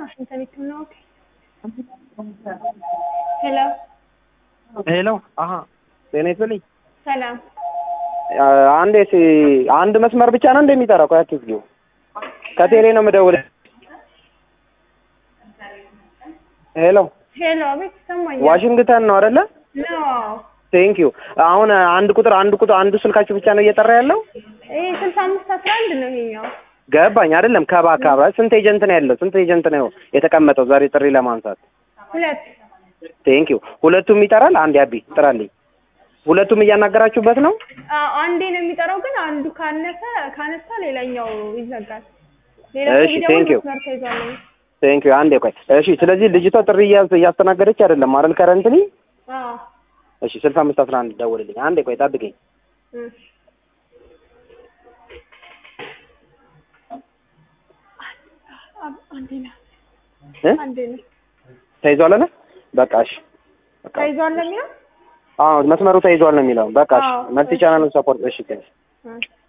ዋሽንግተን ሕክምና ወኪል ሄሎ ሄሎ አሀ ጤና ይስጥልኝ ሰላም አንዴ ሲ አንድ መስመር ብቻ ነው እንደሚጠራው ቆይ አትዝጊው ከቴሌ ነው የምደውልህ ሄሎ ሄሎ አቤት ይሰማኛል ዋሽንግተን ነው አይደለ ኖ ቴንክ ዩ አሁን አንድ ቁጥር አንድ ቁጥር አንዱ ስልካችሁ ብቻ ነው እየጠራ ያለው ይሄ ስልሳ አምስት አስራ አንድ ነው ይሄኛው ገባኝ አይደለም ከባ አካባቢ ስንት ኤጀንት ነው ያለው ስንት ኤጀንት ነው የተቀመጠው ዛሬ ጥሪ ለማንሳት ሁለት ቴንክ ዩ ሁለቱም ይጠራል አንድ ያቢ ጥራልኝ ሁለቱም እያናገራችሁበት ነው አዎ አንዴ ነው የሚጠራው ግን አንዱ ካነሰ ካነሳ ሌላኛው ይዘጋል ሌላ እሺ፣ thank you. መስመር ተይዟል ቴንክ ዩ አንዴ ቆይ እሺ ስለዚህ ልጅቷ ጥሪ እያ- እያስተናገደች አይደለም አይደል ከረንትሊ አዎ እሺ ስልሳ አምስት አስራ አንድ ደውልልኝ አንዴ ቆይ ጠብቀኝ እሺ አንዴ ነው እ አንዴ ነው ተይዟል አለ በቃ እሺ በቃ ተይዟል ለሚለው አዎ መስመሩ ተይዟል ነው የሚለው በቃ እሺ አዎ፣ መልቲ እሺ። ቻናሉን ሰፖርት እሺ ቴንክ እሺ